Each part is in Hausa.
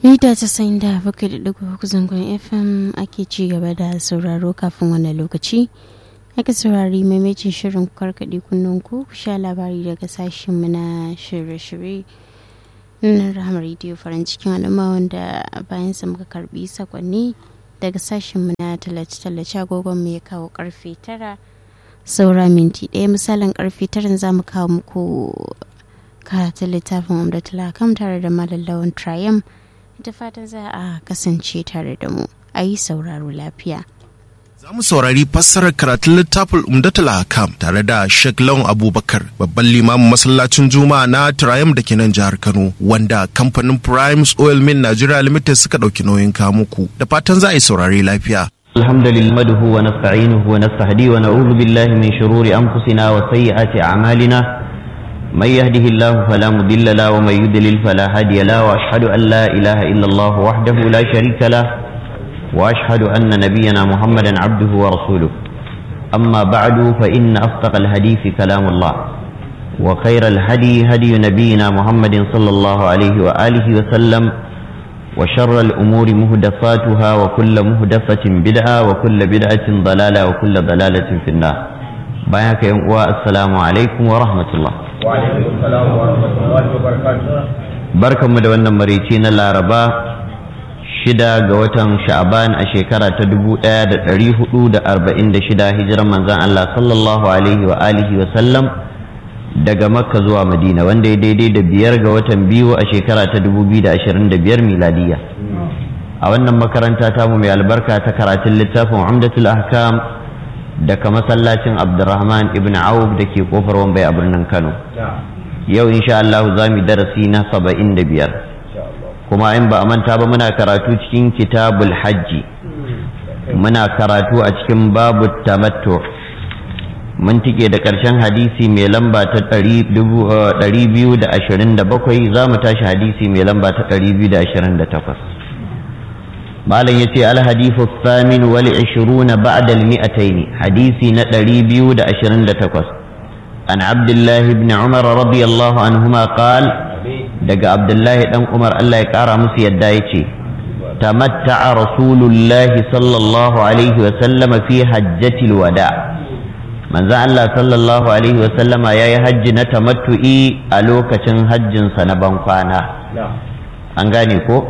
Mita casa'in da bakwai da ɗigo zangon FM ake ci gaba da sauraro kafin wannan lokaci. Aka saurari maimacin shirin karkaɗe kunnen ku sha labari daga sashenmu na shirye-shirye na rahama rediyo farin cikin al'umma wanda bayan sa muka karbi sakonni daga sashenmu na tallace-tallace agogon mu ya kawo karfe tara saura minti ɗaya misalin karfe tara za mu kawo muku karatun littafin umdatul hakam tare da malallawan triumph da fatan za a kasance tare da mu a yi sauraro lafiya. Za mu saurari fassarar karatun littafin Umdatul Hakam tare da Sheikh Lawan Abubakar babban limamin masallacin Juma'a na Triumph da ke nan jihar Kano wanda kamfanin Primes Oil Mill Nigeria Limited suka ɗauki nauyin kamuku da fatan za a yi saurari lafiya. الحمد لله نحمده ونستعينه ونستهديه ونعوذ بالله من شرور أنفسنا وسيئات أعمالنا من يهده الله فلا مضل له ومن يضلل فلا هادي له واشهد ان لا اله الا الله وحده لا شريك له واشهد ان نبينا محمدا عبده ورسوله اما بعد فان اصدق الحديث كلام الله وخير الهدي هدي نبينا محمد صلى الله عليه واله وسلم وشر الامور مهدفاتها وكل مهدفه بدعه وكل بدعه ضلاله وكل ضلاله في النار بياك يا السلام عليكم ورحمه الله Barkanmu da wannan marici na Laraba shida ga watan Sha'aban a shekara ta dubu ɗaya da ɗari hudu da arba'in da shida hijiran manzan Allah sallallahu alaihi wa alihi wa sallam daga Makka zuwa Madina wanda ya daidai da biyar ga watan biyu a shekara ta dubu biyu da ashirin da biyar miladiya. A wannan makaranta tamu mai albarka ta karatun littafin Umdatul Ahkam daga masallacin abdurrahman ibn auf da ke kofar wambai a birnin kano yau insha Allah za mu darasi na saba'in da biyar kuma in ba a manta ba muna karatu cikin kitabul hajji muna karatu a cikin babu tamattu mun tike da ƙarshen hadisi mai lamba ta ɗari biyu da ashirin da bakwai za mu tashi hadisi mai lamba ta ɗari biyu da ashirin da takwas malam yace al hadithu thamin wal 20 ba'da al mi'atayn hadisi na 228 an abdullah ibn umar radiyallahu anhuma qala daga abdullah dan umar Allah ya kara musu yadda yace tamatta'a rasulullah sallallahu alaihi wa sallam fi hajjatil wada manzo Allah sallallahu alaihi wa sallama yayi hajji na tamattu'i a lokacin hajjin sa na bankwana an gane ko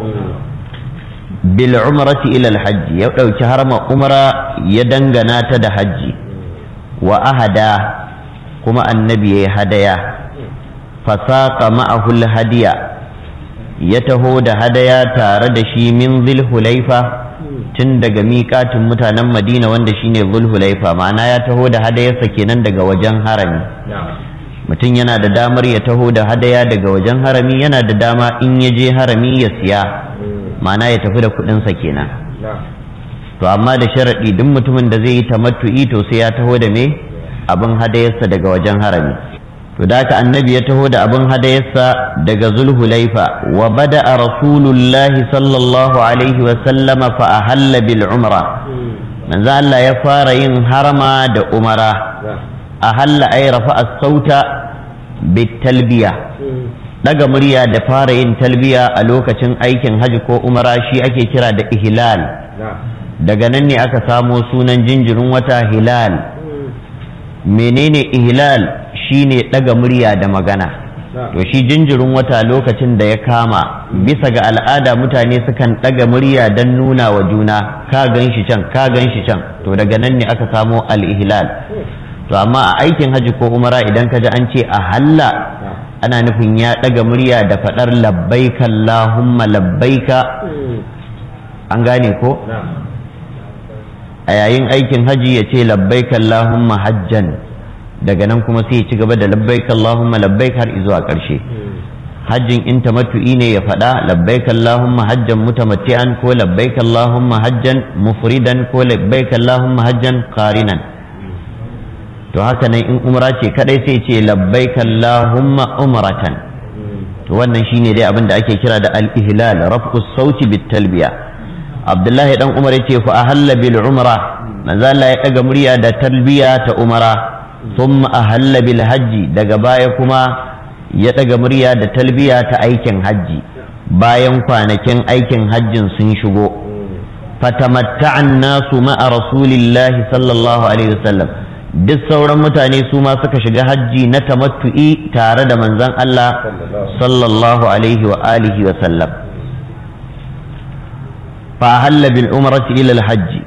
bil umrati ila al hajji ya dauki harma umra ya dangana ta da hajji wa ahada kuma annabi yayi hadaya fasaqa ma'ahu al hadiya ya taho da hadaya tare da shi min zil hulaifa tun daga miƙatin mutanen madina wanda shine zul hulaifa ma'ana ya taho da hadayarsa kenan daga wajen harami mutum yana da damar ya taho da hadaya daga wajen harami yana da dama in ya je harami ya siya ma'ana ya tafi da kuɗinsa kenan to amma da sharaɗi duk mutumin da zai yi tamattu'i to sai ya taho da me abin hadayarsa daga wajen harami to da haka annabi ya taho da abin hadayarsa daga zulhulaifa wa bada'a rasulullahi sallallahu alaihi wa sallama fa ahalla bil umra manzo Allah ya fara yin harama da umara ahalla ay rafa'a sauta bit talbiya daga murya da fara yin talbiya a lokacin aikin hajji ko umara shi ake kira da ihlal daga nan ne aka samo sunan jinjirin wata hilal menene ihlal shine daga murya da magana to shi jinjirin wata lokacin da ya kama bisa ga al'ada mutane sukan daga murya don nuna wa juna ka gan shi can ka gan shi can to daga nan ne aka samo al-ihlal to amma a aikin hajji ko umara idan ka ji an ce a halla ana nufin ya ɗaga murya da faɗar labbaika Allahumma labbaika an gane ko a yayin aikin haji ya ce labbaika Allahumma hajjan daga nan kuma sai ya ci gaba da labbaika Allahumma labbaika har zuwa ƙarshe hajjin in tamattu'i ne ya faɗa labbaika Allahumma hajjan mutamatti'an ko labbaika Allahumma hajjan mufridan ko labbaika Allahumma hajjan qarinan to haka nan in umra ce kadai sai ce labbaika Allahumma umratan to wannan shine dai abin da ake kira da al-ihlal raf'u sauti bit talbiya Abdullahi dan Umar yace fa ahalla bil umra manzo Allah ya daga murya da talbiya ta umara thumma ahalla bil hajji daga baya kuma ya daga murya da talbiya ta aikin hajji bayan kwanakin aikin hajjin sun shigo fatamatta'an nasu ma'a rasulillahi sallallahu alaihi wasallam duk sauran mutane su ma suka shiga hajji na tamattu'i tare da manzon Allah sallallahu alaihi wa alihi wa sallam fa halla bil umrati ila al hajji